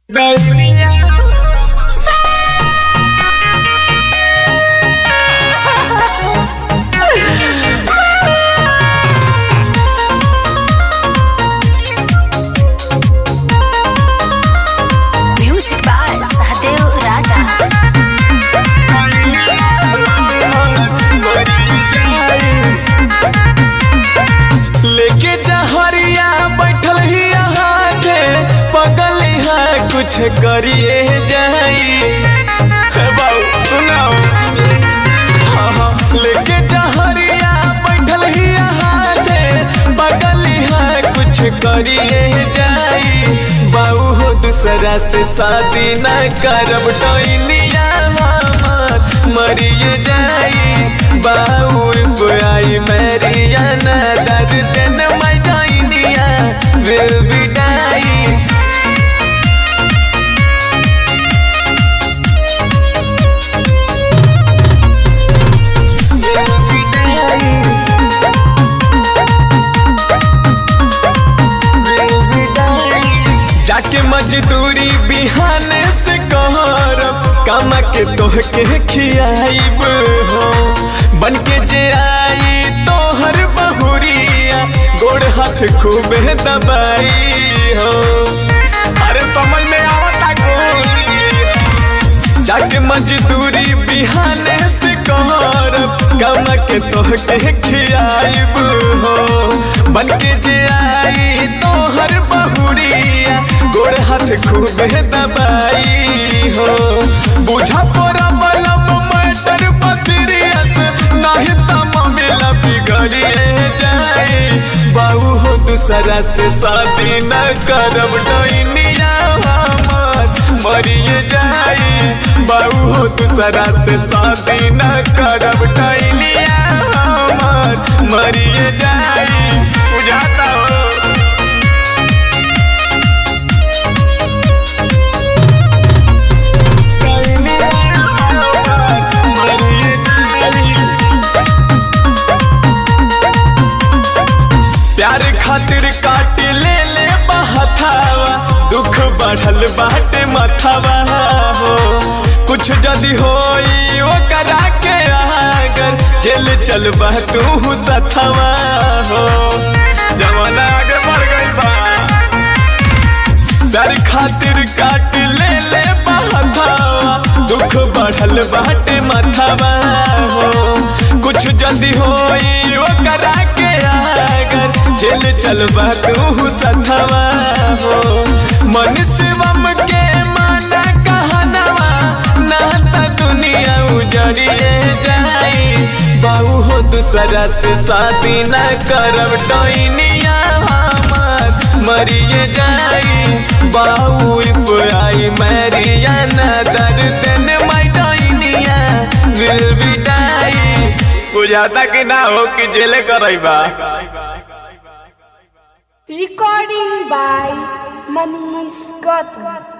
Music by Sahadev Raja. लेके जहरिया बैठल ही यहाँ के पगल है कुछ करिए जाई हे बाऊ सुनाओ हाँ हाँ लेके जहरिया बैठल ही यहाँ के पगल है कुछ करिए जाई बाऊ हो दूसरा से शादी न करब डोइनिया हमार मरिए जाई बाऊ आई मेरिया न दर्द देन my डोइनिया will be dying will be dying will be dying जाके मजदूरी बिहाने से कहरब कमा के तोह के खियाइब हो बन के जे आई तोहर बहुरिया गोड़ हाथ खूबे दबाई हो अरे समझ में आवता गोलिया जाके मजदूरी बिहाने से कहरब कम के तोह के खियाइब हो बन के जे आई तोहर बहुरिया गोड़ हाथ खूबे दबाई हो बुझा तोरा बलब मैटर बसरियस नहीं त मामला बिगड़िए जाए बाऊ हो दूसरा से शादी न करब डोइनिया हमार मरिए जाई बाऊ हो दूसरा से शादी न करब डोइनिया हमार मरिए जाई बुझाता हो डोइनिया हमार मरिए जाई प्यार खातिर काट ले ले बहथावा दुख बढ़ल बाटे मथावा हो कुछ जदी होई ओ करा के आगर जेल चलबा तू सथवा हो जमाना आगे बढ़ गई बा प्यार खातिर काट ले ले बहथावा दुख बढ़ल बाटे मथावा हो कुछ जल्दी होई ओ करा के आगर जेल चलबा तू सथवा हो मन शिवम के माना कहनवा ना त दुनिया उजड़िए जाई बाऊ हो दूसरा से शादी न करब डोइनिया हमार मरिए जाई बाऊ इफ आई मैरिया न दर्द देन माई डोइनिया विल बी डाई बुझाता कि ना हो कि जेल करैबा Recording by Manish Gautam.